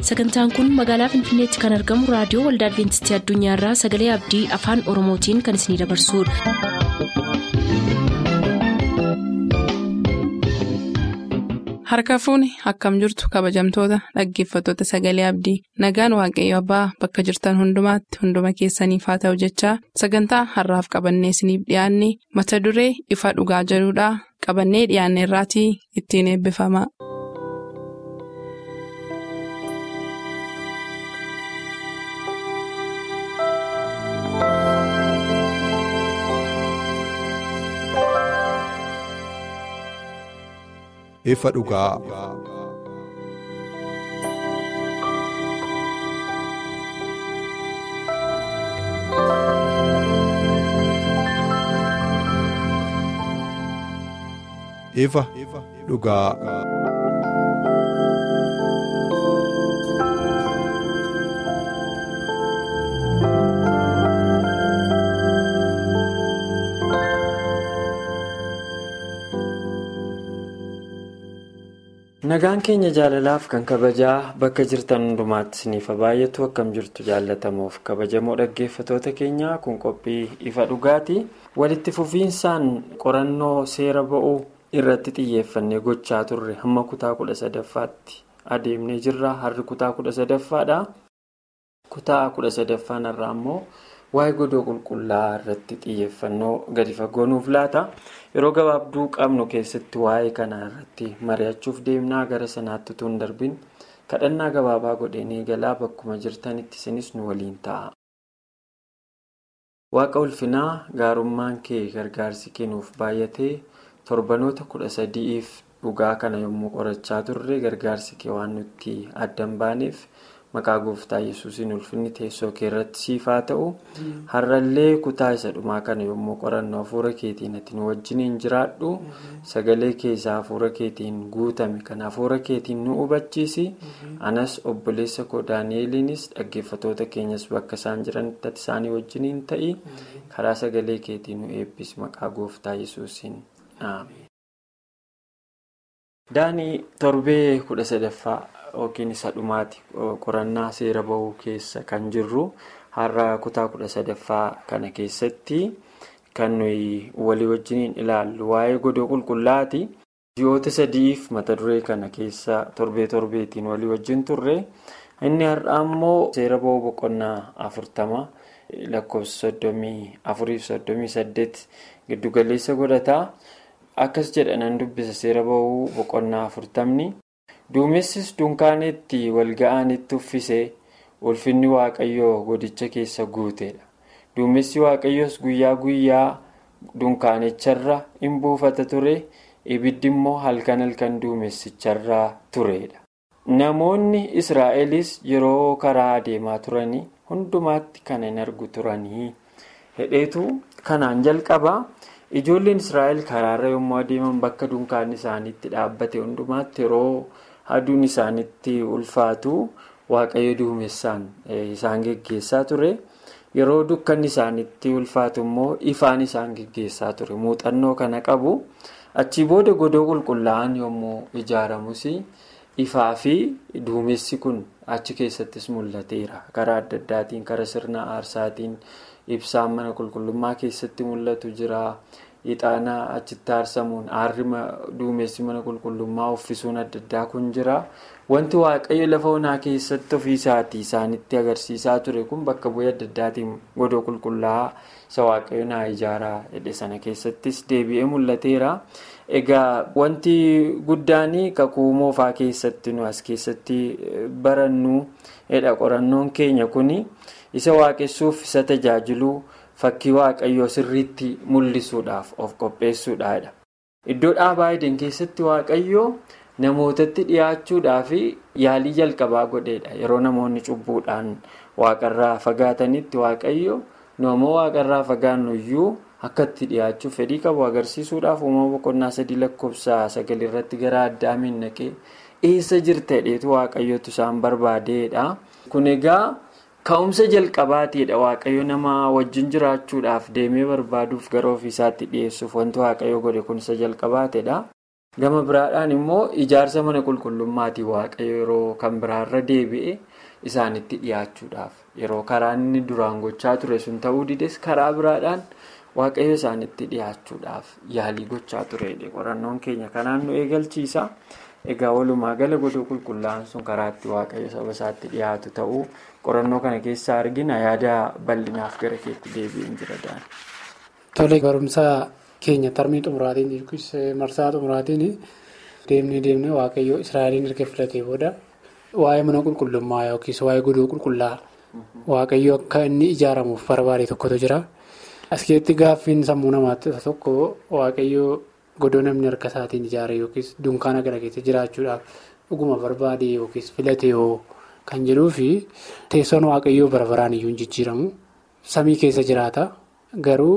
sagantaan kun magaalaa finfinneetti kan argamu raadiyoo waldaa adventistii addunyaarraa sagalee abdii afaan oromootiin kan isinidabarsudha. harka fuuni akkam jirtu kabajamtoota dhaggeeffattoota sagalee abdii nagaan waaqayyo abbaa bakka jirtan hundumaatti hunduma keessaniif haa ta'u jechaa sagantaa harraaf qabannee isiniif dhiyaanne mata duree ifa dhugaa jedhudhaa qabannee dhiyaanne irraatii ittiin eebbifama. ifa dhugaa. ifa dhugaa. nagaan keenya jaalalaaf kan kabajaa bakka jirtan hundumaatti isiniif baay'atu akkam jirtu jaallatamuuf kabajamoo dhaggeeffatoota keenyaa kun qophii ifa dhugaati walitti fufiinsaan qorannoo seera ba'uu irratti xiyyeeffannee gochaa turre hamma kutaa kudha sadaffaatti adeemnee jirra har'i kutaa kudha sadaffaadha kutaa kudha sadaffaan irraa immoo waa'ee godoo qulqullaa'aa irratti xiyyeeffannoo gadi fagoonuuf laata. yeroo gabaabduu qabnu keessatti waa'ee kanaa irratti mari'achuuf deemnaa gara sanaatti utuu hin darbin kadhannaa gabaabaa godheen eegalaa bakkuma jirtanitti isinis nu waliin ta'a. waaqa ulfinaa gaarummaan kee gargaarsi kennuuf baay'atee torbanoota kudha sadi'iif dhugaa kana yommuu qorachaa turre gargaarsi kee waan nutti addan baaneef. maqaa gooftaa yesuusiin ulfinni teessoo kee irratti siif haa ta'u har'allee kutaa isa dhumaa kana yommuu qorannu hafuura keetiin ati nu wajjiniin jiraadhu sagalee keessaa hafuura keetiin guutame kan hafuura keetiin nu hubachiisi anas obboleessa koo daani'eliinis dhaggeeffatoota keenyas bakka isaan jiranitti ati isaanii wajjiniin ta'i karaa sagalee keetiin nu eebbisi maqaa gooftaa yesuusiin dhaame. daanii torbee kudha sadaffaa. yookiin isa dhumaati qorannaa seera bahuu keessa kan jirru har'a kutaa kudha sadaffaa kana keessatti kan nuyi walii wajjiniin ilaallu waa'ee godoo qulqullaati ji'oota sadiif mata duree kana keessa torbee torbeetiin walii wajjin turre inni har'a immoo seera bahuu boqonnaa afurtama lakkoofsa soddomii afuriif soddomii saddeet giddugaleessa godhataa akkas jedhanan dubbisa seera bahuu boqonnaa afurtamni. duumessis dunkaanetti walga'anitti uffisee ulfinni waaqayyoo godicha keessa guuteedha duumessi waaqayyoos guyyaa guyyaa dunkaanicharra in buufata ture ibiddi immoo halkan halkan duumessicharra tureedha namoonni israa'elis yeroo karaa adeemaa turanii hundumaatti kan hin argu turanii hedheetu kanaan jalqaba ijoolleen israa'el karaarra yommuu adeeman bakka dunkaanni isaaniitti dhaabbate hundumaatti yeroo. aduun isaanitti ulfaatu waaqayyo duumessaan isaan geggeessaa ture yeroo dukkanni isaanitti ulfaatu immoo ifaan isaan geggeessaa ture muuxannoo kana qabu achii booda godoo qulqullaa'an yommuu ijaaramus ifaa fi duumessi kun achi keessattis mul'ateera karaa adda addaatiin karaa sirna aarsaatiin ibsaan mana qulqullummaa keessatti mul'atu jira. ixaana achitti aarsamuun aarri duumessi mana qulqullummaa uffisuun adda addaa kun jira wanti waaqayyo lafa onaa keessatti ofiisaatii isaanitti agarsiisaa ture kun bakka bu'ee adda addaatiin godoo qulqullaa'aa isa waaqayyo naa ijaaraa jedhe sana keessattis deebi'ee mul'ateera egaa wanti guddaan kakuu moofaa keessatti nu as keessatti barannu jedha qorannoon keenya kun isa waaqessuuf isa tajaajiluu. fakkii waaqayyoo sirriitti mul'isuudhaaf of qopheessuudhaadha. Iddoo dhaabaa Eden keessatti waaqayyoo namootatti dhiyaachuudhaaf yaalii jalqabaa godheedha. Yeroo namoonni cubbuudhaan waaqarraa fagaatanitti waaqayyo nama waaqarraa fagaannu iyyuu akka itti dhiyaachuuf fedhii qabu agarsiisuudhaaf uumama boqonnaa sadii lakkoofsa sagal irratti gara addaamiin naqee eessa jirta jedheetu waaqayyootu isaan barbaadeedha. Kun egaa. Ka'umsa jalqabaatiidha waaqayyo nama wajjin jiraachuudhaaf deemee barbaaduuf gara ofiisaatti dhiyeessuuf wanti waaqayyo godhe kun isa jalqabaateedha. Gama biraadhaan immoo ijaarsa mana qulqullummaatii waaqayyo yeroo kan biraarra deebi'e isaanitti dhiyaachuudhaaf yeroo karaa inni duraan gochaa ture sun ta'uu dides karaa biraadhaan waaqayyo isaanitti dhiyaachuudhaaf yaalii gochaa turedha. Qorannoon keenya kanaan nu eegalchiisa. Egaa walumaa gala godoo qulqullaa'an sun karaa itti waaqayyo saba isaatti dhiyaatu ta'uu qorannoo kana keessaa argina yaada bal'inaaf gara keetti deebi'een jira dhaan. Tole barumsa keenya tarmii xumuraatiin yookiis marsaa xumuraatiin deemnee deemnee waaqayyo Israa'eliin erga filatee booda waa'ee mana qulqullummaa yookiis waa'ee godoo qulqullaa waaqayyo akka inni ijaaramuuf barbaade tokkotu jira. As keessatti gaaffiin sammuu namaatti tokko waaqayyo godoo namni harka isaatiin ijaare yookiis dunkaana kana keessa jiraachuudhaaf dhuguma barbaade yookiis filate hoo kan jedhuu fi teessoon waaqayyoo bara baraan iyyuu hin jijjiiramu. Samii keessa jiraata garuu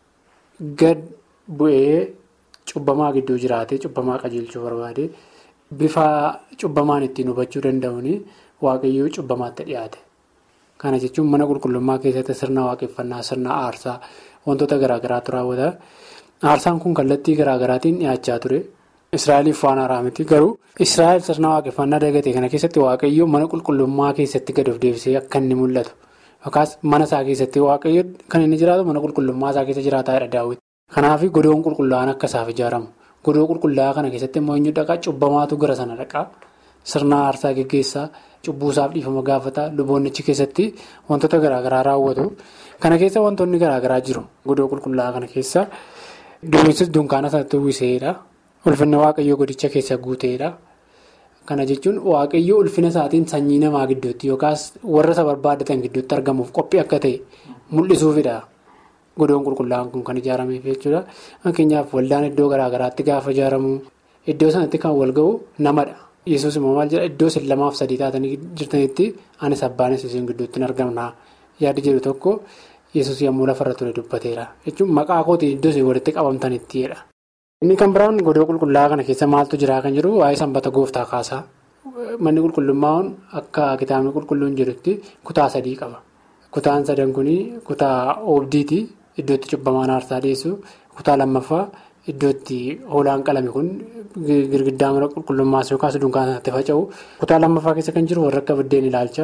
gad bu'ee cubbamaa gidduu jiraate cubbamaa qajeelchuu barbaade bifa cubbamaan ittiin hubachuu danda'uun waaqayyoo cubbamaatti dhiyaate. Kana jechuun mana qulqullummaa keessatti sirna waaqeffannaa sirna aarsaa wantoota garaagaraatu raawwata. Aarsaan kun kallattii garaagaraatiin dhiyaachaa ture. Israa'eliif waan haaraa miti garuu Israa'el sirna waaqeffannaa dagatee kana keessatti waaqayyo mana qulqullummaa keessatti gad of deebisee akka inni mul'atu yookaas mana isaa keessatti waaqayyo kan inni jiraatu mana qulqullummaa isaa keessa jiraataa daawwiti. Kanaaf godoon qulqullaa'an akka isaaf ijaaramu godoo qulqullaa'aa kana keessatti immoo eenyu dhaqaa cubbamaatu gara sana dhaqaa sirna aarsaa geggeessaa cubbuusaaf dhiifama gaafata luboonnichi keessatti wantoota garaagaraa raawwatu kana keessa wantoonni garaagaraa jiru godoo qulqullaa'aa kana keessa. Duumessis dunkaana sanatti uwwiseedha. Ulfinna waaqayyoo godicha keessa guuteedha. Kana jechuun waaqayyoo ulfina isaatiin sanyii namaa gidduutti yookaas warra isa barbaadatan gidduutti argamuuf qophii akka ta'e mul'isuufidha. Godoon qulqullaa'aan kun kan ijaarameef jechuudha. Fakkeenyaaf waldaan iddoo garaagaraatti gaafa ijaaramu iddoo sanatti kan wal ga'u namadha. Yesuus immoo maal jedha iddoo isin lamaaf sadii taatanii jirtanitti anis abbaanis isin gidduutti hin argamna yaada jedhu tokko. Yesuus yommuu lafarra ture dubbateera jechuun maqaa kootiin iddoo isin walitti qabamtanittidha. Inni kan biraan godoo qulqullaa'aa kana keessa maaltu jira kan jiru waa'ee sanbata gooftaa kaasaa. Manni qulqullummaan akka kitaabni qulqulluun jedhutti kutaa sadii qaba. Kutaan sadan kun kutaa oobdiiti iddootti cubbamaan aarsaa dhiyeessu kutaa lammaffaa iddootti hoolaan qalame kun girgiddaa mana qulqullummaas yookaas dunkaana sanatti faca'u kutaa lammaffaa keessa kan jiru warra akka biddeen ilaalcha.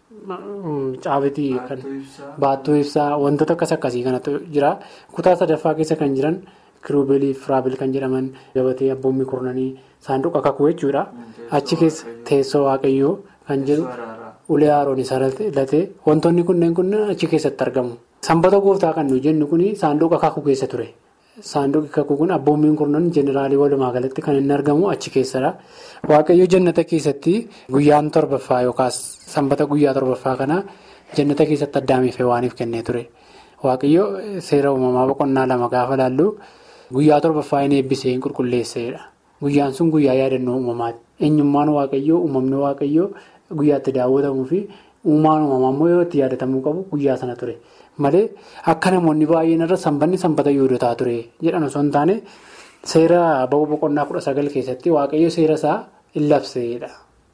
Caabitii kan baattuu ibsaa wantoota akkas akkasii kanatu jira. Kutaa sadaffaa keessa kan jiran kiruubeelii fi firaabil kan jedhaman gabatee abboonni kurnanii saanduqa kakuu jechuudha. Achi keessa teessoo waaqayyoo kan jiru ulee haaroon isaa latee wantoonni kunneen kunneen achi keessatti argamu. Sanbata gooftaa kan nuyi jennu kun saanduqa kakuu keessa ture. Saanduqi kakuu kun abboommiin kurnan jeneraalii walumaa galatti kan inni argamu achi keessadha. Waaqayyo jannata keessatti guyyaan torbaffaa yookaas sanbata guyyaa torbaffaa kana jannata keessatti addaamiifee waaniif kennee ture. Waaqayyo seera uumamaa boqonnaa lama gaafa laallu guyyaa torbaffaa inni eebbisee hin qulqulleesseedha. Guyyaan sun guyyaa yaadannoo uumamaati. Eenyummaan waaqayyoo uumamni waaqayyoo guyyaatti daawwatamuu fi uumaan uumamaa immoo yoo itti yaadatamuu qabu guyyaa sana ture. Malee akka namoonni baay'een irra sanbanni sanbata yoodotaa ture jedhan osoo hin taane seera ba'uu boqonnaa kudha sagal keessatti waaqayyo seera isaa in labseedha.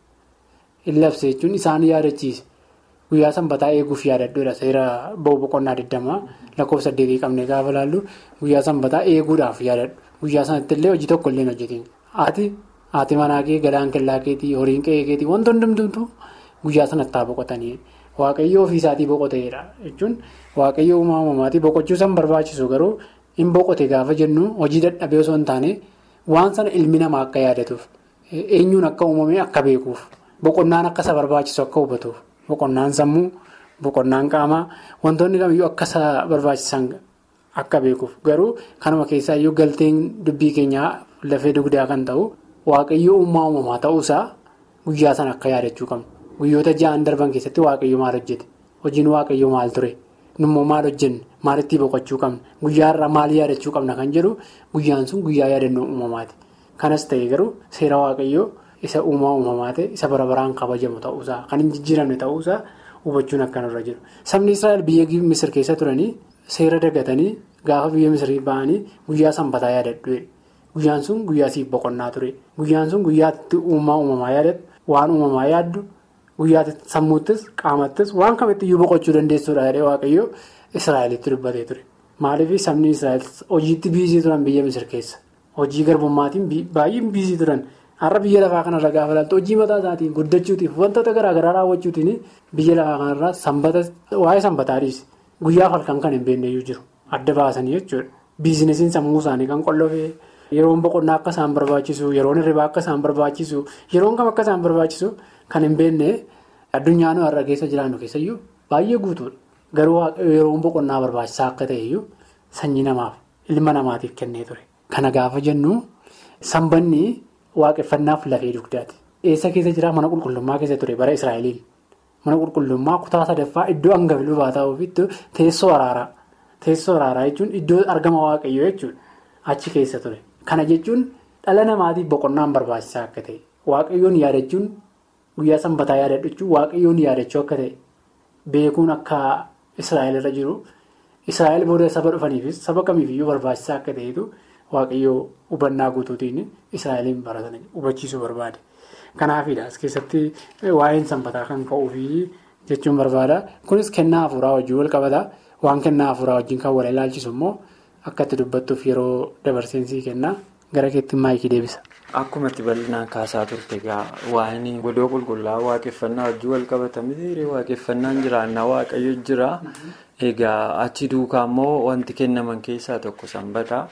In labse jechuun isaan yaadachiise guyyaa sanbataa eeguuf yaadadhuudha seera ba'uu boqonnaa 20 lakkoofsa saddeetii qabnee gaafa laallu guyyaa sanbataa eeguudhaaf yaadadhu guyyaa sanatti illee hojii tokko illee hojjetiin haati haati manaa kee galaan kellaa keetii horiin qe'ee keetii wantoonni hundumtuu guyyaa sanatti haa boqotanii. Waaqayyo ofiisaatii boqoteedha jechuun waaqayyo uumaa uumamaatii boqochuu san barbaachisu garuu hin boqote gaafa jennu hojii dadhabee osoo hin taane waan sana ilmi namaa akka yaadatuuf eenyuun akka uumame akka beekuuf boqonnaan akka isa barbaachisu akka hubatuuf boqonnaan sammuu boqonnaan qaamaa wantoonni kamiyyuu akka isa barbaachisan akka beekuuf garuu kanuma keessaa iyyuu galteen dubbii keenyaa lafee dugdaa kan ta'u waaqayyo uumaa uumamaa ta'uusaa guyyaa sana akka yaadachuu qabnu. Guyyoota ja'an darban keessatti waaqayyo maal hojjete hojiin waaqayyo maal ture nummoo maal hojjenne maalitti boqochuu qabna guyyaarraa maal yaadachuu qabna kan jedhu guyyaan sun guyyaa yaadannoo uumamaati. Kanas ta'e garuu seera waaqayyoo isa uumaa uumamaa ta'e isa bara baraan kabajamu ta'uusaa kan hin jijjiiramne ta'uusaa hubachuun akkanarra jiru. Sabni Israa'el biyya Misir keessa turanii seera dagatanii gaafa biyya Misirii ba'anii guyyaa sanbataa yaadadhu. Guyyaan sun guyyaa siif boqonnaa ture. Guyyaan sun guyyaatti uumaa uumamaa yaadatu waan uumamaa yaaddu. Guyyaa sammuuttis qaamattis waan kamitti iyyuu boqochuu dandeessuudha jedhee waaqayyo Israa'elitti dubbatee ture. Maaliif sabni Israa'el hojiitti biizii turan biyya Misir keessa. hojii garbummaatiin baay'een biizii turan har'a biyya lafaa kanarra gaafa ilaaltu hojii mataa isaatiin guddachuutiif wantoota garaagaraa raawwachuutiin biyya lafaa kanarraa sanbata waa'ee sanbataadhiis guyyaaf halkan kan hin beekneyyuu jiru adda baasanii jechuudha biizinesiin sammuu isaanii kan qollofee yeroon boqonnaa akka isaan barbaachisu yeroon hirribaa akka isaan barbaachisu yeroon kam akka isaan barbaachisu kan hin beekne addunyaa nu har'a keessa jiraannu keessayyuu baay'ee guutuudha garuu yeroon boqonnaa barbaachisaa akka ta'eyyuu sanyii namaaf ilma namaatiif kennee ture kana gaafa jennu sanbanni. Waaqeffannaaf lafee dugdaati. Eessa keessa jira mana qulqullummaa keessa ture bara Israa'eliin. Mana qulqullummaa kutaa sadaffaa iddoo hangafi lubaa ta'uufi teessoo araaraa. Teessoo araaraa jechuun iddoo argama waaqayyoo jechuudha. Achi keessa ture. Kana jechuun dhala namaatiif boqonnaan barbaachisaa akka ta'e. Waaqayyoon yaadachuun guyyaa sanbataa yaadachuun waaqayyoon yaadachuu akka ta'e. Beekuun akka Israa'el irra jiru. Israa'el booda saba dhufaniifis saba kamiifiyyuu barbaachisaa akka ta'etu. Waaqayyoo hubannaa guutuutiin Israa'eliin baratan hubachiisuu barbaade. Kanaafidha as keessatti waa'een sanbataa kan ka'uufi jechuun barbaada. Kunis kennaa hafuuraa wajjin wal qabata. Waan kennaa hafuuraa wajjin kan wal ilaalchisu immoo akka itti dubbattuuf yeroo dabarseensi kennaa gara keetti maayikii deebisa. Akkuma itti bal'inaan kaasaa turte egaa waa'een godoo qulqullaa'aa waaqeffannaa wajjin wal qabata miti waaqeffannaan jiraannaa waaqayyo jira. Egaa achi duukaa immoo wanti kennaman keessaa tokko sanbata.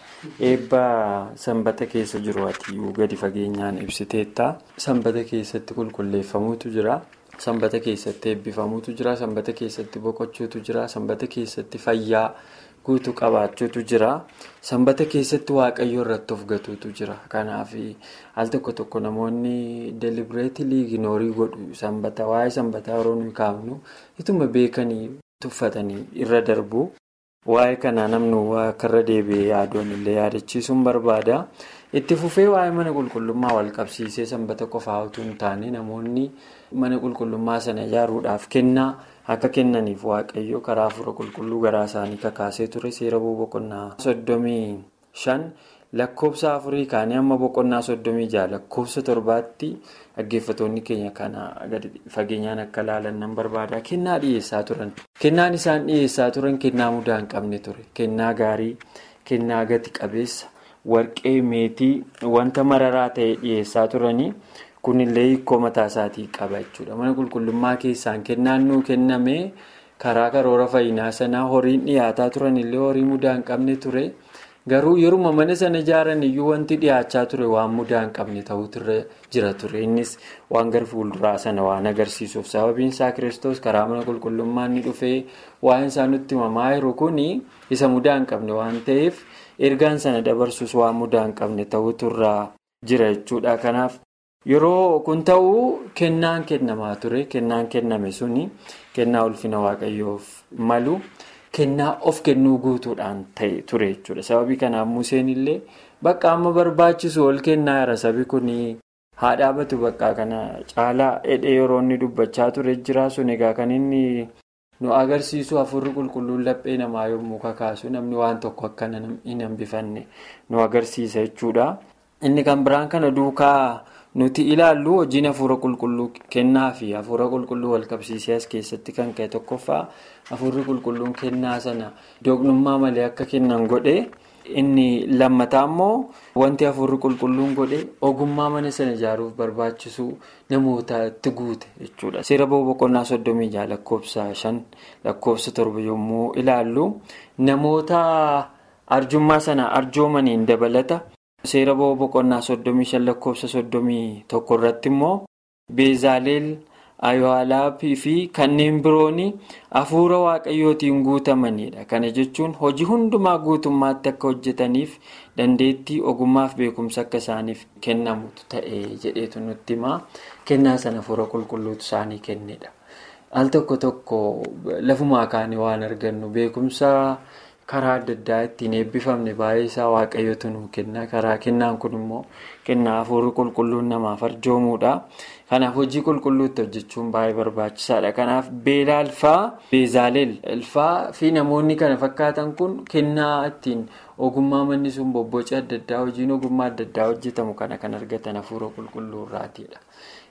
Eebba sanbata keessa jiru atiyyuu gadi fageenyaan ibsiteetta. Sanbata keessatti qulqulleeffamuutu jira. Sanbata keessatti eebbifamuutu jira. Sanbata keessatti boqochuutu jira. Sanbata keessatti fayyaa guutuu qabaachuutu jira. Sanbata keessatti waaqayyo irratti of gatuutu jira. Kanaaf al tokko tokko namoonni delibireetilii ignoorii godhu sanbata waa'ee sanbataa yeroo nuyi kaafnu ituma beekanii. Tuffatanii irra darbu waa'ee kanaa namni akka irra deebi'ee yaaduun illee yaadachiisuun barbaada. Itti fufee waa'ee mana qulqullummaa wal qabsiisee sanbata qofaa utuu hin taane namoonni mana qulqullummaa sana ijaaruudhaaf kennaa akka kennaniif waaqayyo karaa hafuura qulqulluu garaa isaanii kakaasee ture seera boqonnaa soddomii shan lakkoofsa afurii kaanii amma boqonnaa soddomii jaha lakkoofsa torbaatti. Dhaggeeffattoonni keenya kana gadi fageenyaan akka ilaalan nan barbaada. Kennaa dhiyeessaa turan. Kennaan isaan dhiyeessaa turan kennaa mudaa hin qabne ture. Kennaa gaarii, kennaa gati qabeessa, warqee, meetii, wanta mararaa ta'e dhiyeessaa turanii kunillee hiikoo mataa isaatii qaba jechuudha. Mana qulqullummaa keessaan kennaan nuu kenname karaa karoora fayyinaa sanaa horiin dhiyaataa turanillee horii mudaa hin qabne ture. Garuu yeruma mana sana ijaaran iyyuu wanti dhiyaachaa ture waan mudaa hin qabne ta'utu jira ture. Innis waan gara fuulduraa sana waan agarsiisuuf sababiin isaa kiristoos karaa mana qulqullummaa inni dhufee waan isaa nutti himamaa jiru kuni isa mudaa hin qabne waan ta'eef ergaan sana dabarsuus waan mudaa hin qabne ta'utu jira jechuudha. Kanaaf yeroo kun ta'uu kennaan kennamaa ture. Kennaan kenname suni kennaa ulfina waaqayyoof malu. Kennaa of kennuu guutuudhaan ta'e ture jechuudha. Sababii kanaaf Museen illee bakka amma barbaachisu ol kennaa jira sabi kun haa dhaabatu bakka kana caalaa hidhee yeroo inni dubbachaa ture jira sun egaa kan inni nu agarsiisu hafuurri qulqulluun laphee namaa yommuu kakaasu namni waan tokko akka hin hambifanne nu agarsiisa jechuudha. Inni kan biraan kana duukaa nuti ilaallu hojiin hafuura qulqulluu kennaa fi hafuura qulqulluu wal qabsiisee as keessatti kan ka'e tokkoffaa hafuurri qulqulluun kennaa sana doqnummaa malee akka kennan godhe inni lammataa immoo wanti hafuurri qulqulluun godhe ogummaa mana sana ijaaruuf barbaachisu namootatti guute jechuudha. Seera boqonnaa soddomii jaha lakkoofsa shan lakkoofsa torba yommuu ilaallu namoota arjummaa sana arjoomaniin dabalata. Seera boqonnaa soddomii shan lakkoofsa soddomii tokko irratti immoo beezaaleel ayoolaappii fi kanneen biroon hafuura waaqayyootiin guutamanidha. Kana jechuun hojii hundumaa guutummaatti akka hojjetaniif dandeettii ogummaaf beekumsa akka isaaniif kennamutu ta'e jedheetu nutti himaa kennaa sana hafuura qulqulluutu isaanii kennedha. Al tokko tokko lafumaa kaanii waan argannu beekumsa. karaa adda addaa ittiin eebbifamne baay'ee isaa waaqayyotu nu kenna karaa kennaan kun immoo kennaa hafuurri qulqulluun namaaf arjoomuudha kanaaf hojii qulqulluutti hojjechuun baay'ee barbaachisaadha kanaaf beelaa alfaa beezaaleel alfaa fi namoonni kana fakkaatan kun kennaa ittiin ogummaa manni sun bobboca adda addaa hojiin ogummaa adda addaa hojjetamu kana kan argatan hafuura qulqulluu irraatiidha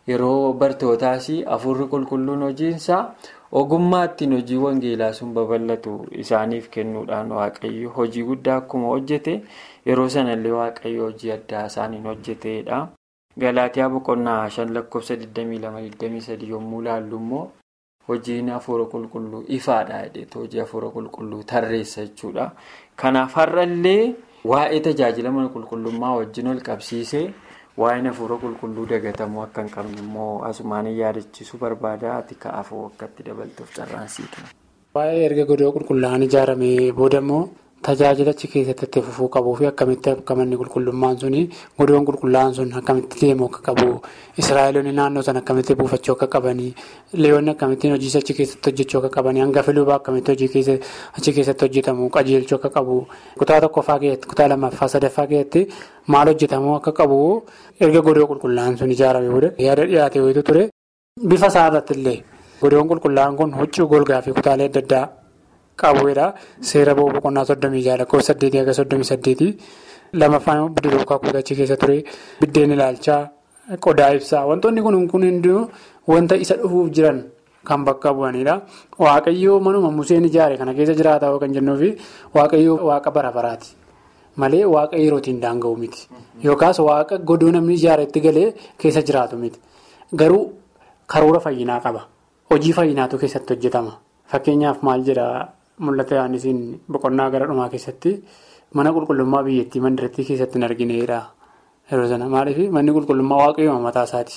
yeroo bartootaas hafuurri qulqulluun hojiinsaa ogummaa ittiin hojii wangeelaa sun babal'atu isaaniif kennuudhaan waaqayyo hojii guddaa akkuma hojjete yeroo sanallee waaqayyo hojii addaa isaaniin hojjeteedha. Galaatiyaa boqonnaa shan lakkoofsa 22-23 yommuu ilaallu immoo hojiin hafuura qulqulluu ifaadha jedheetu hojii hafuura qulqulluu tarreessa jechuudha. Kanaaf har'allee waa'ee tajaajila mana qulqullummaa wajjin ol qabsiisee waa'een hafuura qulqulluu dagatamuu akka hin qabne immoo asumaan yaadachiisuu barbaada ati ka'aafuu akkatti dabaltuuf carraansiitu. Waa'ee erga godoo qulqullaa'an ijaaramee booda immoo tajaajila achi keessatti itti fufuu qabuu fi akkamitti akka manni qulqullummaan suni godoon qulqullaa'an sun akkamitti deemuu akka qabu israa'eloonni naannoo sana akkamitti buufachuu akka qabanii leewwanni akkamittiin hojii achi keessatti hojjechuu akka qabanii hangafa lubaa akkamitti hojii achi keessatti hojjetamu qajeelchuu akka qabu kutaa tokkoffaa keessatti kutaa lammaffaa sadaffaa keessatti maal hojjetamuu akka qabu erga godoo qulqullaa'an sun ijaaramee booda yaada dhiyaate wayitu ture bifa isaa irratti illee godoon qulqullaa'an kun huccuu golgaa fi kutaalee adda addaa. qabuudha seera ba'uu boqonnaa soddomii jaha lakkoofsa saddeetii haga soddomii saddeetii lamaffaan bidiruu kakuu achi keessa ture biddeen ilaalchaa qodaa ibsaa wantoonni kun kun hundinuu wanta isa dhufuuf jiran kan bakka bu'anidha waaqayyoo manuma museen ijaare kana keessa jiraataa kan jennuufi waaqayyoo waaqa bara baraati malee waaqa yerootiin daanga'u miti yookaas waaqa godoo namni ijaaretti galee keessa jiraatu miti garuu karoora fayyinaa qaba hojii fayyinaatu keessatti hojjetama fakkeenyaaf maal jedha. Mul'ata yaadnisiin boqonnaa gara dhumaa keessatti mana qulqullummaa biyyattii mandarattii keessatti hin argineedha. Yeroo sana maaliif manni qulqullummaa waaqayyoo mataa isaati.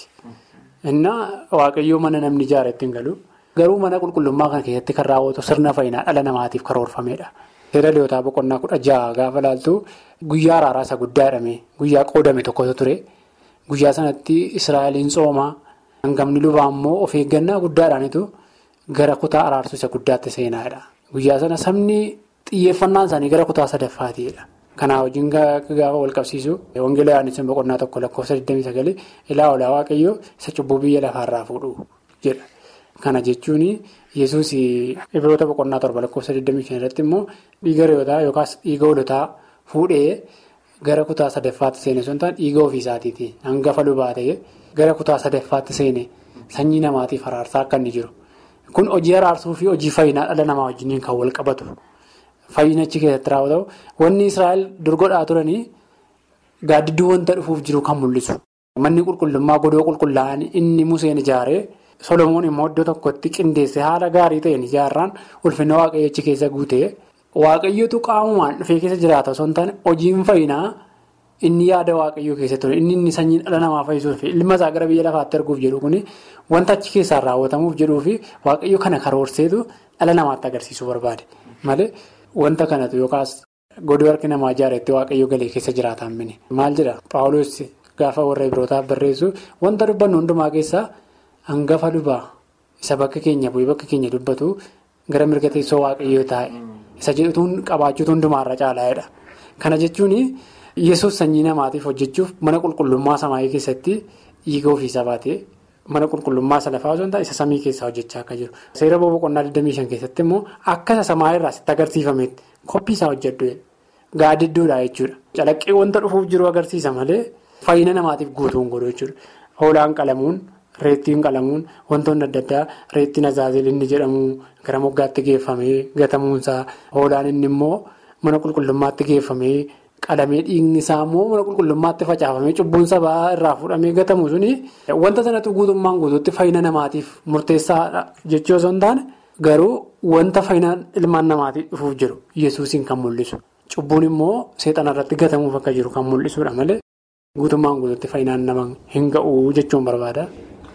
Innaa waaqayyoo mana namni ijaaretti hin galu. Garuu mana qulqullummaa kana keessatti kan raawwatu sirna fayyinaa dhala namaatiif karoorfameedha. Seera liyootaa boqonnaa kudha jaha gaafa laaltu guyyaa araaraa isa guddaa jedhame guyyaa qoodame tokkotu ture. Guyyaa sanatti Israa'eliin soomaa hangamni lubaa immoo of eeggannaa guddaadhaanitu gara kutaa araarsuu isa guddaatti seenaadha. Guyyaa sana sabni xiyyeeffannaan isaanii gara kutaa sadaffaatiidha. Kanaa wajjin gaafa wal qabsiisu wangeela yaadnisin boqonnaa tokko lakkoofsa 29 ilaa olaa waaqayyoo isa cubbuu biyya lafaarraa fuudhu jedha. Kana jechuun yesus ibiroota boqonnaa torba lakkoofsa 25 irratti immoo dhiiga re'ootaa yookaas dhiiga hoolotaa fuudhee gara kutaa sadaffaatti seene sun ta'an dhiiga ofiisaatiiti hangafa lubaa ta'ee gara kutaa sadaffaatti seene sanyii namaatiif araarsaa akka inni jiru. Kun hojii araarsuu fi hojii fayyinaa dhala namaa wajjin kan wal qabatu. Fayyina achi keessatti raawwatamu. Wanni Israa'el dorgodhaa turanii gaaddidduu wanta dhufuuf jiru kan mul'isu. Manni qulqullummaa godoo qulqullaa'an inni Museen ijaaree Solomoon immoo iddoo tokkotti qindeessee haala gaarii ta'een ijaarraan ulfina waaqayyo achi keessa guutee waaqayyotu qaamumaan dhufee keessa jiraata osoo hin taane hojiin fayyinaa inni yaada waaqayyoo keessa ture inni inni sanyii dhala namaa fayyisuuf fi ilma isaa gara biyya lafaatti erguuf jedhu kuni wanta achi keessaan raawwatamuuf jedhuu fi waaqayyo kana karoorseetu dhala namaatti agarsiisuu barbaade malee wanta kanatu yookaas godoo harki namaa ijaaretti waaqayyo galee keessa jiraataan mini maal jedha paawuloos gaafa warra birootaaf barreessu wanta dubbannu hundumaa keessaa hangafa lubaa isa bakka keenya bu'ee bakka keenya dubbatu gara mirga teessoo waaqayyoo taa'e isa jedhutuun qabaachuutu hundumaarra caalaa'edha kana jechuun. Yesuus sanyii namaatiif hojjechuuf mana qulqullummaa samaayii keessatti dhiiga ofiisaa baatee mana qulqullummaa isa lafaa osoo hin taane isa samii keessaa hojjechaa akka jiru. Seera boqonnaa 25 keessatti immoo akka isa samaa irraa sitti agarsiifametti koppii isaa hojjedhu gaaddidduudha jechuudha. Calaqqee wanta dhufuuf jiru agarsiisa malee fayyina namaatiif guutuun godhu jechuudha. Hoolaan qalamuun reettiin qalamuun wantoonni adda addaa reettiin azaazeel inni jedhamu gara moggaatti geeffamee gatamuunsaa hoolaan inni immoo mana qulqullummaatti geeffamee. Qalamee dhiigni isaa immoo mana qulqullummaatti facaafamee cubbuun sabaa irraa fuudhamee gatamu suni wanta sanatti guutummaan guutuutti fayyina namaatiif murteessaadha jechuu osoo hin taane garuu wanta fayyina ilmaan namaatiif dhufuuf jiru yesuusiin kan mul'isu. Cubbuun immoo seexana irratti gatamuuf akka jiru kan mul'isudha malee guutummaan guutuutti fayyinaan nama hin ga'u jechuun barbaada.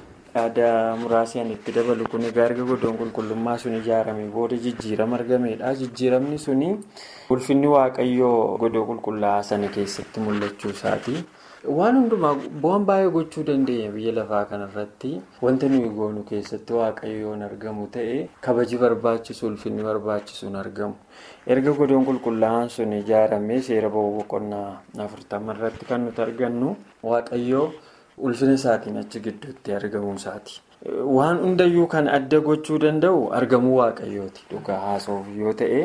Yaada muraasaan itti dabalu kun egaa erga godoon qulqullummaa sun ijaarame booda jijjiirama argameedha. Jijjiiramni suni ulfinni waaqayyoo godoo qulqullaa'aa sana keessatti mul'achuu isaati. Waan hundumaa bu'aan baay'ee gochuu dandeenya biyya lafaa kanarratti wanta nuyi goonu keessatti waaqayyoon argamu ta'ee kabaji barbaachisu ulfinni barbaachisuun argamu. Erga godoon qulqullaa'aan sun ijaaramee seera ba'uu boqonnaa afurtama irratti kan nuti argannu waaqayyoo. Ulfina isaatiin achi gidduutti argamuu isaati. Waan hundayyuu kan adda gochuu danda'u argamuu waaqayyooti dhugaa haasa'uuf yoo ta'e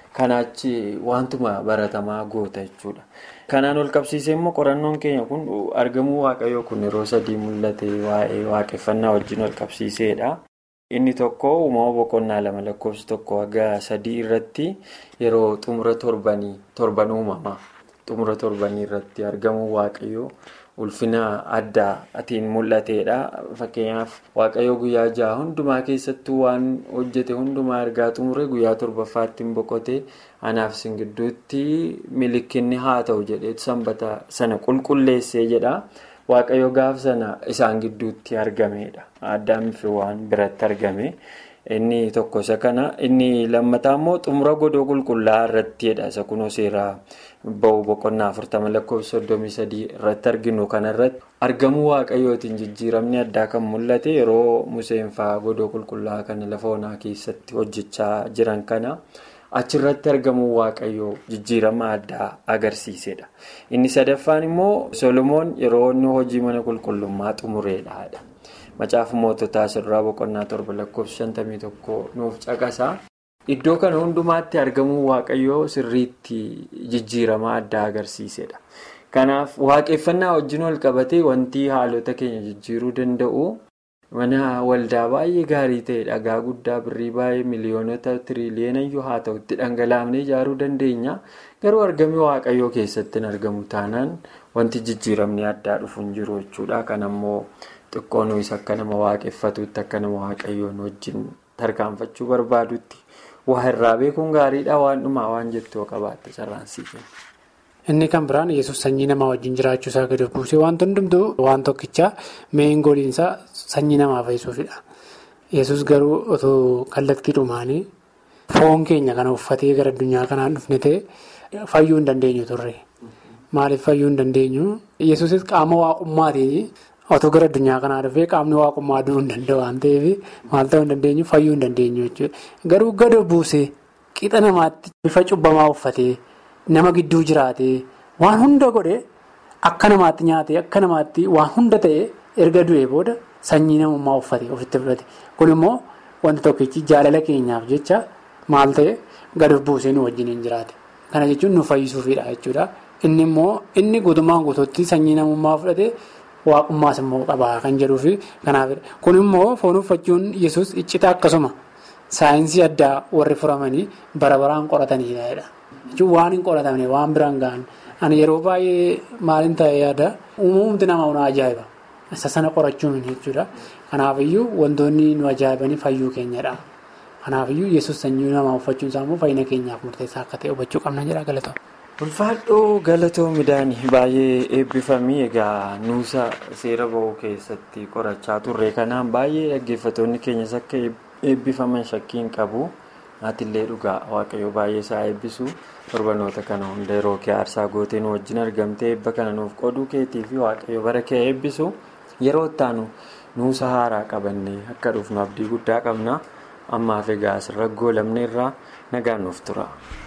kanaachi wantuma baratamaa goota jechuudha. Kanaan ol qabsiisee immoo qorannoon keenya kun argamuu waaqayyoo kun yeroo sadii mul'ate waa'ee waaqeffannaa wajjin ol qabsiiseedha. Inni tokko uumama boqonnaa lama lakkoofsa tokko haga sadii irratti yeroo xumura torbanii torban uumamaa xumura torbanii irratti argamuu waaqayyoo ulfina addaatiin mul'ateedha. Fakkeenyaaf waaqayyoo guyyaa ja'a hundumaa keessattuu waan hojjete hundumaa ergaa xumure guyyaa torbaffaatti hin boqote anaaf isin gidduutti milikinni haa ta'u jedheetu sanbata sana qulqulleessee jedha. Waaqayyo gaaf sana isaan gidduutti argameedha. Addaam fi waan biratti argame. Inni tokko isa kana. Inni lammataa immoo xumura godoo qulqullaa'aa irrattidha. Isa kunoo seeraa ba'u boqonnaa afurtama lakkoofsa soddomii sadii irratti arginu kanarratti argamuu waaqayyootiin jijjiiramni addaa kan mul'ate yeroo Museen fa'aa godoo qulqullaa'aa kana lafa onaa keessatti hojjechaa jiran kana. achirratti argamuu waaqayyoo jijjiirama addaa agarsiisedha. Inni sadaffaan immoo Solomoon yeroo inni hojii mana qulqullummaa xumureedha. Macaafa moototaa sirraa boqonnaa torba lakkoofsa shantamii tokko nuuf caqasa. Iddoo kana hundumaatti argamuu waaqayyoo sirriitti jijjiirama addaa agarsiisedha. Kanaaf waaqeffannaa wajjin wal qabatee wanti haalota keenya jijjiiruu danda'u. Mana waldaa baay'ee gaarii ta'e dhagaa guddaa birrii baay'ee miliyoonota tiriliyeena iyyuu haa ta'utti dhangalaafnee ijaaruu dandeenya. Garuu argamni waaqayyoo keessatti hin argamu taanaan wanti jijjiiramni addaa dhufu hin jiru jechuudha. Kan ammoo xiqqoo nuyi akka nama waaqeffatuutti akka nama waaqayyoon wajjin tarkaanfachuu barbaadutti waa irraa beekuun gaariidha waan dhumaa waan jettuu qabaatte sarraansii kenna. Inni kan biraan yesus sanyii namaa wajjin jiraachuu isaa gadi buusee wanti hundumtuu waan tokkichaa meeshaan goliinsaa sanyii namaa fayyisuufidha. Yesus garuu otoo kallattii dhumaanii foon keenya kana uffatee gara addunyaa kanaan dhufne ta'e fayyuu hin dandeenyu turre. Maaliif fayyuu hin dandeenyu? Yesuusis qaama waaqummaatiin otoo gara addunyaa kanaa dhufee qaamni waaqummaa du'uu hin danda'u waan ta'eef maal ta'uu hin dandeenyu fayyuu hin dandeenyu jechuudha. Garuu gadi buusee qixa namaatti bifa cubbamaa uffatee. Nama gidduu jiraatee waan hunda godhe akka namaatti nyaatee akka namaatti waan hunda ta'e erga du'ee booda sanyii namummaa uffate ofitti fudhate. Kun immoo wanti tokkichi jaalala keenyaaf jecha maal ta'e gadi buusee nu wajjin hin jiraate. Kana jechuun nu fayyisuufidha jechuudha. Inni immoo inni guutummaan guutuutti sanyii namummaa fudhate waaqummaas immoo qabaa kan jedhuufi kanaafidha. Kun immoo foon uffachuun yesus iccita akkasuma saayinsii addaa warri furamanii bara baraan qoratanidha. jechuun waan hin qoratamne waan biraan gahan ani yeroo baay'ee maaliin ta'e yaada uumamti nama nu ajaa'iba isa sana qorachuun jechuudha kanaafiyyuu wantoonni nu ajaa'ibanii fayyuu keenyadha kanaafiyyuu yesus sanyii namaa uffachuun isaa immoo fayyina keenyaaf murteessaa akka ta'e hubachuu qabna jedha galatoo. ulfaadhoo galatoo midhaan baay'ee eebbifamii egaa nuusa seera ba'uu keessatti qorachaa turre kanaan baay'ee dhaggeeffatoonni keenyas akka eebbifaman shakkiin qabu. Aatillee dhugaa waaqayyo baay'ee isaa eebbisu torbanoota kana hunda yeroo kee aarsaa gootee nu wajjin argamtee eebba kana nuuf qoduu keetii fi waaqayyo bara kee eebbisu yeroo ittaanu nuusa haaraa qabannee akka dhufnu abdii guddaa qabna ammaaf egaa asirra goolamne irraa nagaan nuuf tura.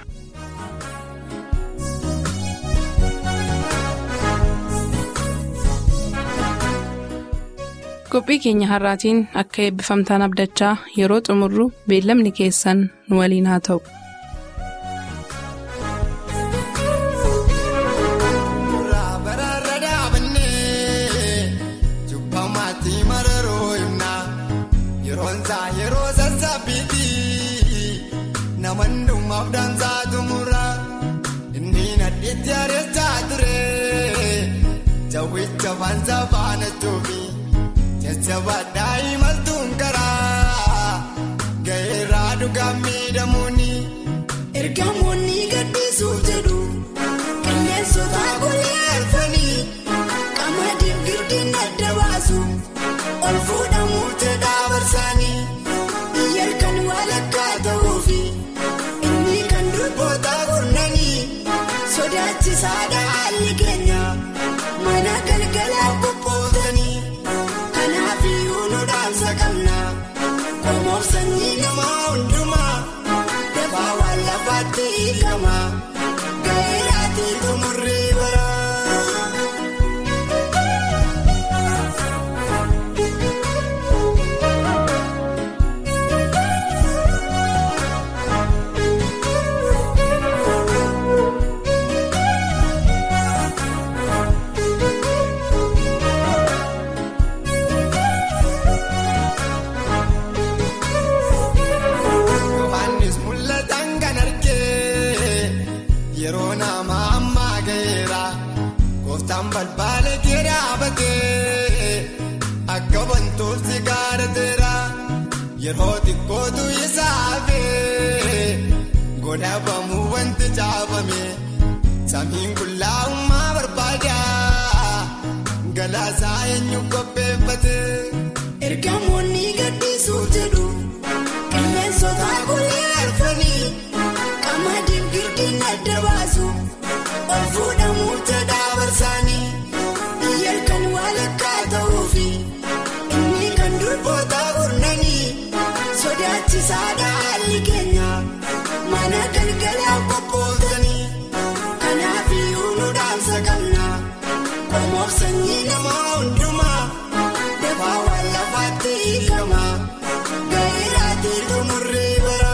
qophii keenya har'aatiin akka eebbifamtaan abdachaa yeroo xumurru beellamni keessan nu waliin haa ta'u. Jabaataa imaltuun karaa gaheeraa dhugaan miidhamuuni ergamoonni gaddisuuf jedhu qilleensota gulleeffanii qamadiin girdiin adda baasu ol fuudhamuu jedhaa barsaanii biyya kan walakkaa ta'uufi inni kan durboota gurnanii sodaachisaadha haalli keenya mana galgalaa qophootanii. Komoof sanyii namaa hundumaa dafaa waan lafaatti hiikama gaheeraatti xumurrii bara. balbaala kee dhaabatee akka wantooti gaarateera yeroo xiqqootu isaafee godhabamuu wanti caafame samiin qullaa'ummaa barbaada galaasaa eenyu qopheeffate. Ergamoonni gaddisuuf jedhu qilleensota guyyaa arfanii qamadiin girdiin adda baasu ol fuudhamuuf jedhaa barsaanii biyya kan walakkaa ta'uufi inni kan durboota gurnanii sodaachisaadha haalli keenya mana galgalaa qophootanii kanaaf iyyuu nu dhaamsa qabna qomoof sanyii namaa hundumaa. Dafaa waan lafaatti hiikama gaa'elaatii xumurrii bara.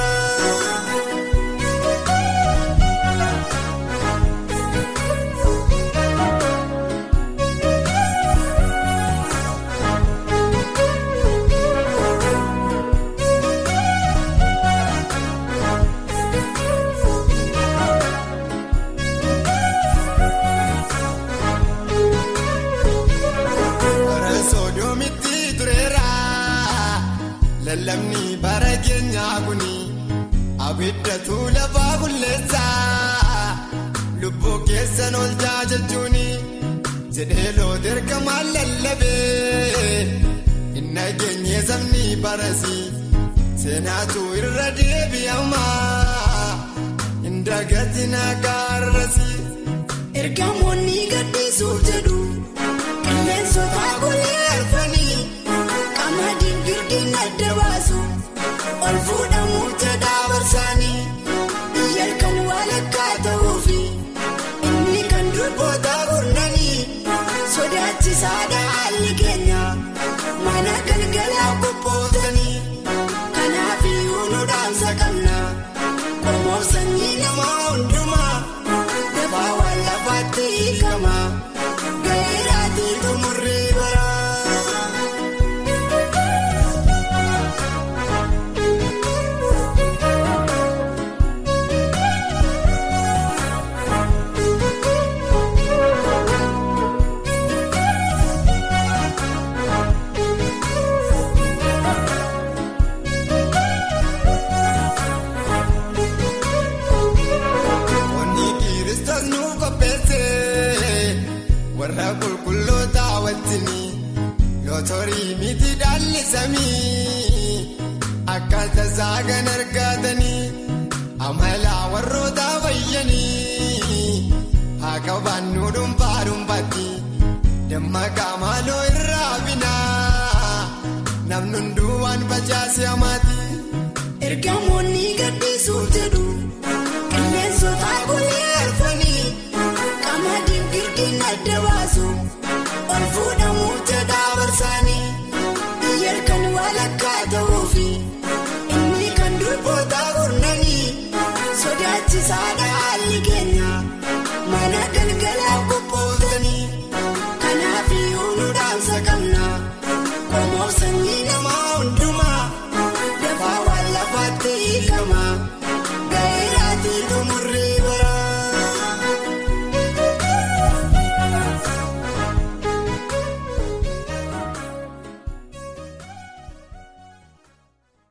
Bara sodoomitti tureera lallabni bara keenyaa kuni abiddatu lafaa qulleessa lubbuu keessan ol jechuuni jedhee loota ergamaan lallabee inni geenye sabni barasi seenaatu irra deebi'ama indagati naagaarrasi. Ergamoonni gaddisuuf jedhu qilleensota guyyaa arfanii qamadiin girdiin adda baasu ol fuudhamuuf jedhaa barsaanii biyya kan walakkaa ta'uufi inni kan durboota gurnanii sodaachisaadha haalli keenya mana galgalaa qophootanii kanaaf iyyuu nu dhaamsa qabna qomoof sanyii namaa hundumaa. Dafaa waan lafaatti hiikama gaa'elaatii xumurrii bara. Onni Kiristoos nu qopheesse warra qulqulloota wajjini lootorii miti dhaalli samii akkaataa saagan argatanii amala warroota fayyanii haa qabaannu dhuunfaa dhuunfaatti dammaqaa maaloo irraa binaa namni hunduu waan facaase hamaati. Ergamoonni gaddisuuf jedhu qilleensota guyyaa arfanii qamadiin girdiin adda baasu ol fuudhamuuf jedhaa barsaanii biyya kan walakkaa ta'uufi inni kan durboota gurnanii sodaachisaadha haalli keenya mana galgalaa qophootanii kanaaf iyyuu nu dhaamsa qabna qomoof sanyii namaa hundumaa dafaa waan lafaatti hiikama